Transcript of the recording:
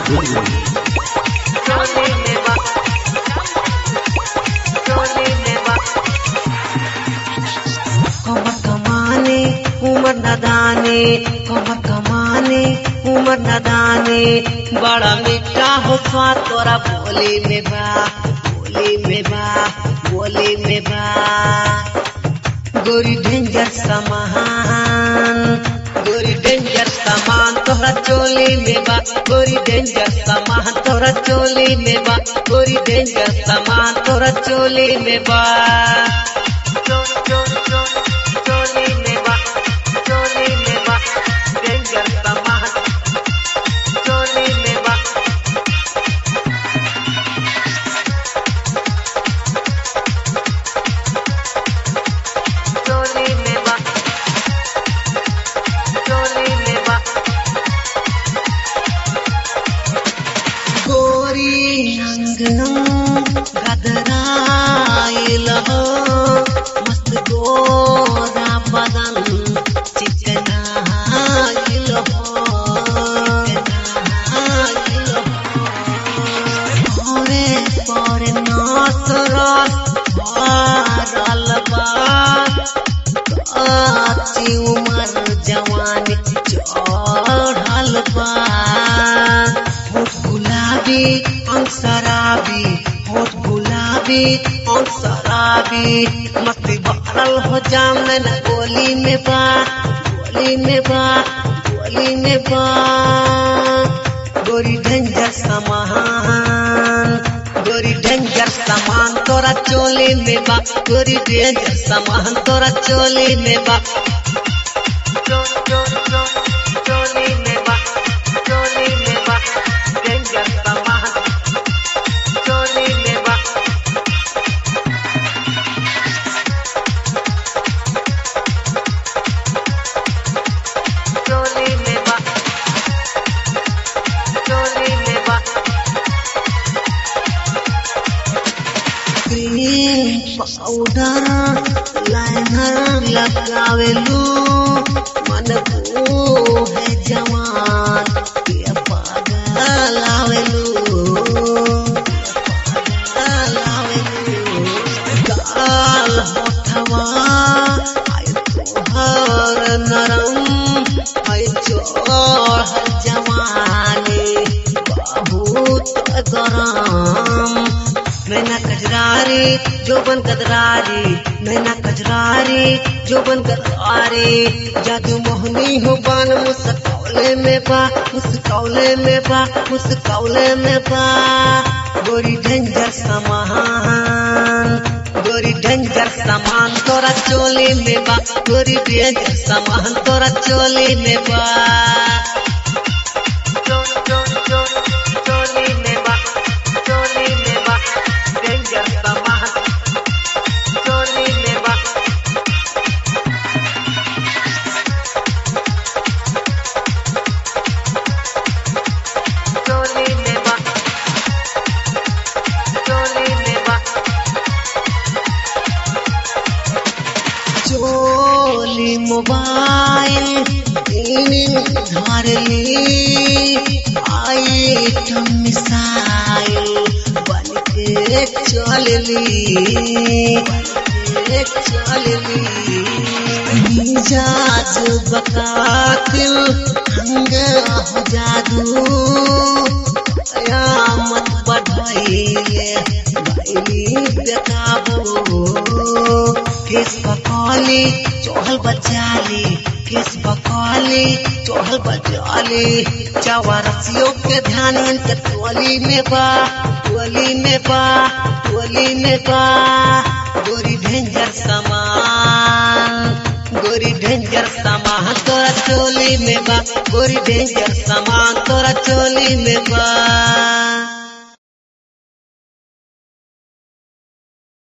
Studio. चोली में बा चोली में बा कमर कमाने उमर नदाने कमर कमाने उमर नदाने बड़ा मीठा हो स्वाद तोरा बोली में बा बोली में बा बोली में बा गोरी डेंजर सामान गोरी डेंजर सामान तोहरा चोली में बा गोरी डेंजर सामान तोहरा चोली में बा गोरी डेंजर सामान तोहरा चोली में बा चो चो चो चोली में बा चोली में बा डेंजर सामान चोली में बा चोली में बा चोली में बा गोरी अंगनम गदराइल हो मस्त गोरा बदन चिकनाइल हो चिकनाइल हो परे परे नाच रस भरल बा काची उमर जवानी चढ़ल बा होठ गुलाबी अंग शराबी होठ गुलाबी अंग शराबी मस्ती भरल हो जाम न गोली में बा गोली में बा गोली में बा गोरी डेंजर सामान गोरी डेंजर सामान तोरा चोली में बा गोरी डेंजर सामान तोरा चोली में बा चो चो चो चोली में बा चोली में बा डेंजर सामान चोली में बा चोली में बा चोली में बा क्रीम पाउडर लाइनर लगावेलू मन को है जवान ये पागल आवेलू पागल आवेलू गाल होठवा आय तोहर नरम आय चोर जवानी बहुत गरम नैना कजरारी जोबन कदरारी नैना कजरारी जोबन कदरारी जादू मोहनी हो बान मुस्कौले में बा मुस्कौले में बा मुस्कौले में बा गोरी डेंजर सामान गोरी डेंजर सामान तोरा चोली में बा गोरी डेंजर सामान तोरा चोली में बा चो चो चो चोली में बा चोली में बा डेंजर सामान चोली में बा चोली में बा चोली में बा चोली मोबाइल धर ली आइटम मिसाइल बन के चल ली चल ली मिजाज बकातिल हंग हो जादू कयामत बढ़ाइले गईली बेकाबू केस बकौली चोहल बचाली केस बकौली चोहल बचाली चवरसियों के ध्यान इनके टोली में बा टोली में बा टोली में बा गोरी डेंजर सामान गोरी डेंजर सामान तोरा चोली में बा गोरी डेंजर सामान तोरा चोली में बा